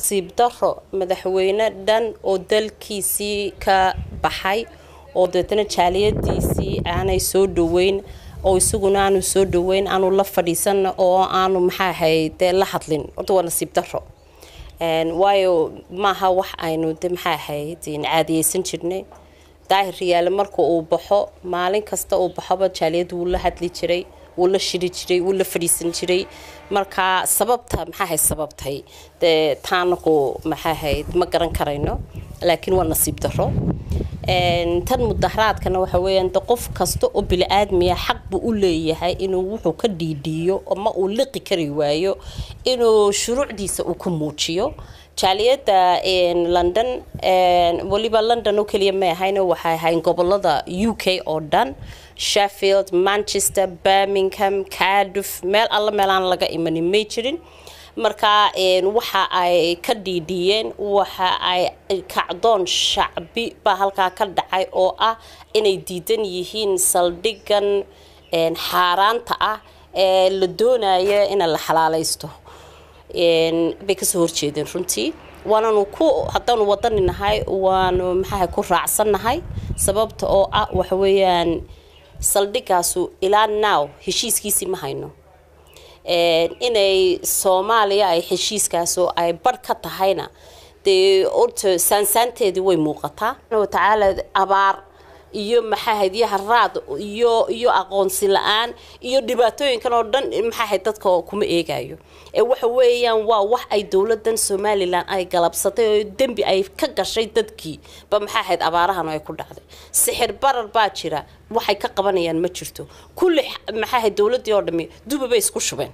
nasiib daro madaxweyne dhan oo dalkiisii ka baxay oo deetana jaaliyadiisii aanay soo dhaweyn oo isaguna aanu soo dhaweyn aanu la fadhiisan oo aanu maxaa ahayd dee la hadlin horta waa nasiib daro waayo maaha wax aynu de maxaa ahayd caadiyeysan jirnay daahir riyaale marka uu baxo maalin kasta uu baxoba jaaliyadda wuu la hadli jiray wuu la shiri jiray wuu la fadhiisan jiray marka sababta maxaa ahayd sababtay dee taanaku maxaa ahayd ma garan karayno laakiin waa nasiib daro tan mudaharaadkana waxa weeyaan de qof kasta oo bili-aadmiya xaq buu u leeyahay inuu wuxuu ka dhiidhiiyo ama uu liqi kari waayo inuu shuruucdiisa uu ku muujiyo jaaliyadda london weliba london oo keliya may ahayn waxay ahayn gobolada u k oo dhan sheffield manchester birmingham cardiff meel alla meelaan laga imanin may jirin marka waxa ay ka dhiidhiyeen waxa ay kacdoon shacbi baa halkaa ka dhacay oo ah inay diidan yihiin saldhigan xaaraanta ah ee la doonaya ina la xalaalaysto bay kasoo horjeedeen runtii waananu ku haddaanu wadani nahay waanu maxaaha ku raacsannahay sababta oo ah waxa weeyaan saldhigaasu ilaa now heshiiskiisii ma hayno inay soomaaliya ay heshiiskaasoo ay barh ka tahayna dee orta saansaanteedii way muuqataa watacaala abaar iyo maxaahayd iyo haraad iyo iyo aqoonsi la-aan iyo dhibaatooyinkan oo dhan maxaahayd dadka kuma eegayo ee waxa weeyaan waa wax ay dowladan somalilan ay galabsatay oo dembi ay ka gashay dadkii ba maxaahayd abaarahan ay ku dhacday sixir barar baa jira waxay ka qabanayaan ma jirto kulli maxaahayd dowladii oo dhami duba bay isku shubeen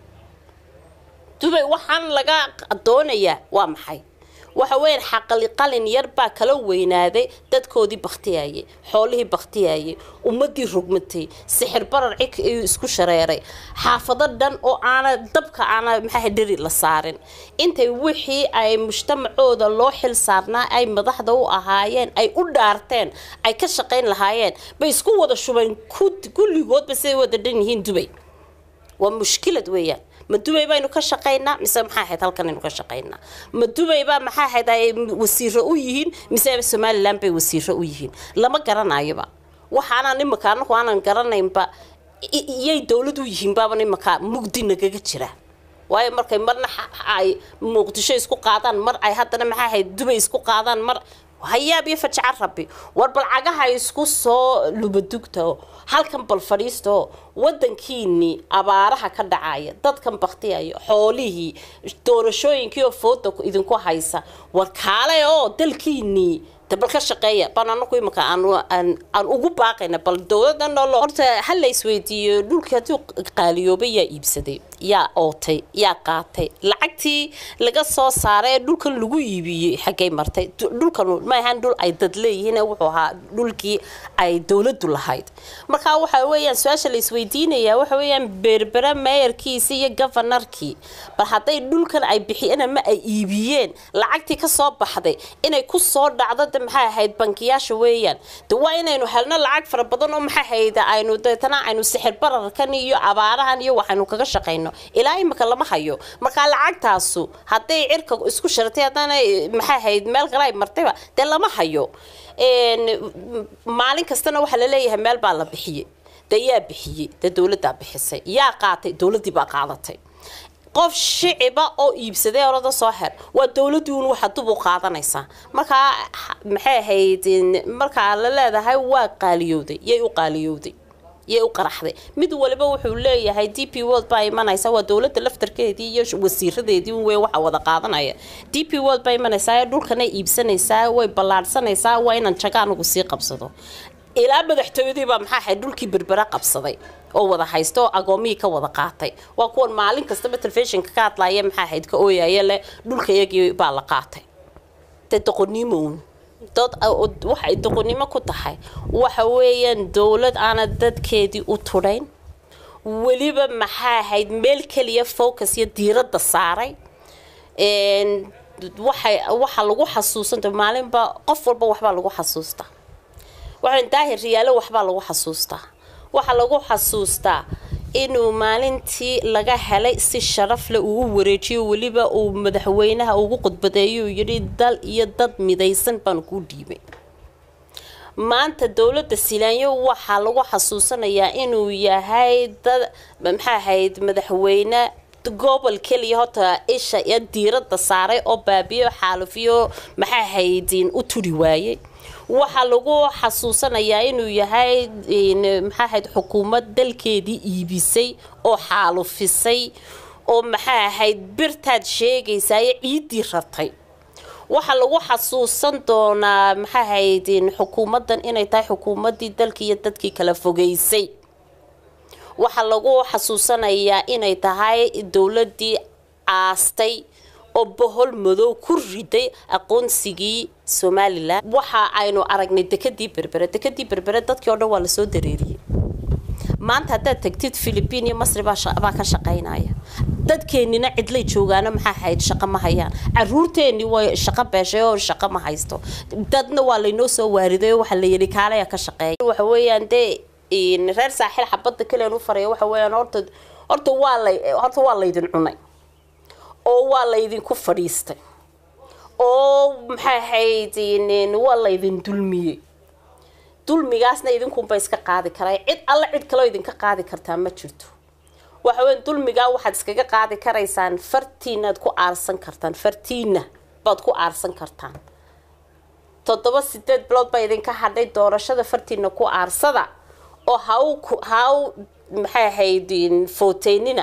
dubay waxaan laga doonayaa waa maxay waxa weeyaan xaqali qalin yar baa kala weynaaday dadkoodii baktiyayay xoolihii baktiyayay ummadii rogmatay sixir barar cig ayuu isku shareeray xaafado dhan oo aana dabka aana maxaa dheri la saarin intay wixii ay mujtamacooda loo xil saarnaa ay madaxda u ahaayeen ay u dhaarteen ay ka shaqayn lahaayeen bay isku wada shubeen kulligoodba siday wada dhan yihiin dubay waa mushkilad weeyaan ma dubay baynu ka shaqaynaa mise maxaa ahayd halkan aynu ka shaqaynaa ma dubay baa maxaa ahayd ay wasiiro u yihiin mise somalilan bay wasiiro u yihiin lama garanayoba waxaanaan imika anagu aanan garanaynba iyay dowlad u yihiin baaban imika mugdi nagaga jira waayo markay marna ay muqdisho isku qaadaan mar ay haddana maxaa ahayd dubay isku qaadaan mar hayaab iyo fajaca rabbi war bal cagaha isku soo lubadugta halkan bal fadhiisto wadankiinii abaaraha ka dhacaya dadkan baktiyaya xoolihii doorashooyinkii oo fooda idinku haysa war kaale oo dalkiinii bal ka shaqeeya baan anaku imika aan ugu baaqayna bal dowladan horta ha la isweydiiyo dhulkii hadduu qaaliyoobay yaa iibsaday yaa ootay yaa qaatay lacagtii laga soo saaray ee dhulkan lagu iibiyey xaggay martay dhulkan ma ahaan dhul ay dad leeyihiin wuxuu ahaa dhulkii ay dowladdu lahayd marka waxa weeyaan su-aasha la isweydiinaya waxa weeyaan berbera meeyarkiisi iyo gofanarkii bal hadday dhulkan ay bixiyeen ama ay iibiyeen lacagtii ka soo baxday inay ku soo dhacdo maxay ahayd bankiyaasha weeyaan de waa inaynu helno lacag fara badan oo maxay ahayd aynu deetana aynu sixir bararkan iyo abaarahan iyo waxaynu kaga shaqayno ilaa imika lama hayo marka lacagtaasu hadday cirka isku sharatay haddana maxay ahayd meel kale ay martayba dee lama hayo maalin kastana waxaa laleeyahay meel baa la bixiyey dee yaa bixiyey dee dowladdaa bixisay yaa qaatay dowladdii baa qaadatay qof shiciba oo iibsaday orada soo her waa dowladii un waxa dub u qaadanaysaa markaa maxay ahayd markaa la leedahay waa qaaliyowday yay u qaaliyowday yay u qaraxday mid waliba wuxuu leeyahay d p world baa imanaysa waa dowladda laftarkeedii iyo wasiiradeedii wey waxa wada qaadanaya d p world baa imanaysaa dhulkanay iibsanaysaa way ballaadhsanaysaa waa inaan jaga anigu sii qabsado ilaa madaxtooyadii baa maxaa ahayd dhulkii berbera qabsaday oo wada haysta oo agoomihii ka wada qaatay waa kuwan maalin kastaba telefishinka ka hadlaya maxaa ahayd ka ooyaya leh dhulka iyagii baa la qaatay dee doqonnimown dad waxay doqonnimo ku tahay waxa weeyaan dowlad aana dadkeedii u tudhayn weliba maxaa ahayd meel keliya focus iyo diiradda saaray waxay waxa lagu xasuusanta maalinba qof walba waxbaa lagu xasuustaa waxaan daahir riyaalo waxbaa lagu xasuustaa waxaa lagu xasuustaa inuu maalintii laga helay si sharaf leh ugu wareejiyo weliba uu madaxweynaha ugu khudbadeeyo uu yidhi dal iyo dad midaysan baan kuu dhiibay maanta dowladda silaanyo waxaa lagu xasuusanayaa inuu yahay dad maxaa ahayd madaxweyne gobol keliya horta isha iyo diiradda saaray oo baabiyo xaalufiyo maxaa ahayd u turi waayey waxaa lagu xasuusanayaa inuu yahay maxaa ahayd xukuumad dalkeedii iibisay oo xaalufisay oo maxaa ahayd birtaad sheegaysayo ciiddii ratay waxaa lagu xasuusan doonaa maxaa ahayd xukuumaddan inay tahay xukuumaddii dalkii iyo dadkii kala fogeysay waxaa lagu xasuusanayaa inay tahay dowladdii aastay oo bohol madow ku riday aqoonsigii somalilan waxa aynu aragnay dekadii berbere dekadii berbere dadkii o dhan waa lasoo dareeriyey maanta haddaad tagtid philibiin iyo masri baa ka shaqaynaya dadkeenina cidlay joogaano maxaa ahayd shaqo ma hayaan caruurteeni way shaqo beeshay oo shaqo ma haysto dadna waa laynoo soo waariday oo waxaa la yidhi kaalaya ka shaqeeya waxa weeyaan dee reer saaxil xabadda keliyan u faraya waxa weeyaan horta horta waa lay horta waa laydin cunay oo waa laydinku fadhiistay oo maxay ahayd waa laydin dulmiyey dulmigaasna idinkunba iska qaadi karaa cid alla cid kaloo idinka qaadi kartaa ma jirto waxa weya dulmigaa waxaad iskaga qaadi karaysaan fartiinaad ku aarsan kartaan fartiina baad ku aarsan kartaan toddoba sideed bilood baa idinka hadhay doorashada fartiina ku aarsada oo haw haw maxay ahayd footeynina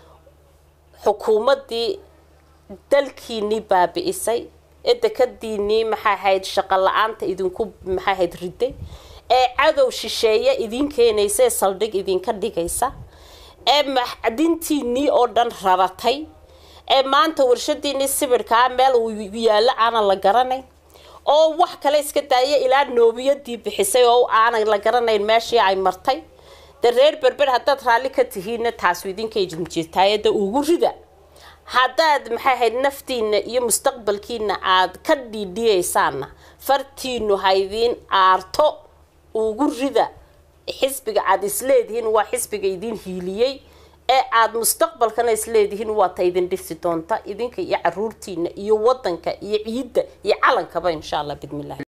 xukuumaddii dalkiinii baabi'isay ee dekadiinii maxaa ahayd shaqo la-aanta idinku maxaa ahayd riday ee cadow shisheeye idin keenaysa ee saldhig idinka dhigaysa ee macdintiinii oo dhan raratay ee maanta warshadiinii sibirkaa meel uu yaallo aanan la garanayn oo wax kale iska daaya ilaa noobiyadii bixisay oo aanan la garanayn meeshii ay martay de reer berber haddaad raalli ka tihiinna taasu idinka idin jirtaayada ugu rida haddaad maxay ahayd naftiina iyo mustaqbalkiina aad ka dhiidhiyaysaanna fartiinu haydiin aarto ugu rida xisbiga aad isleedihiin waa xisbiga idin hiiliyey ee aad mustaqbalkana isleedihiin waa ta idin dhisi doonta idinka iyo caruurtiina iyo wadanka iyo ciidda iyo calankaba insha allah bidmillahi